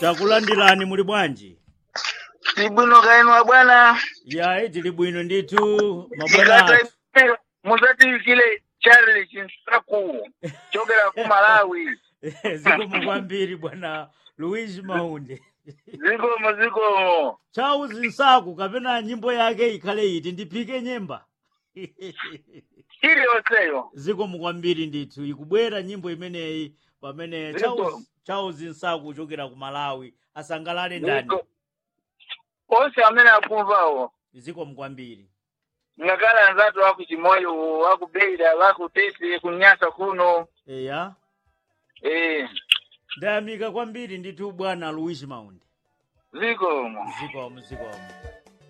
takulandirani muli bwanji tibwino kaenwa bwana yayi tili bwino ndithu mabwana athu ikata muzatiwikile charles chinsaku chokera ku malawi zikomo kwambiri bwana luigi maunde zikomo zikomo charles nsaku kapena nyimbo yake ikhale iti ndiphike nyemba iliyonseyo zikomo kwambiri ndithu ikubwera nyimbo imeneyi pamene Ziko. charles charles nsaku kuchokera ku malawi asangalale ndani Ziko- onse amene akumvawo zikomo kwambiri ngakale anzatu waku chimoyo waku beira waku tesi kunyasa kuno eya eh ndayamika kwambiri ndithu bwana luigi maunde zikomo zikomo zikomo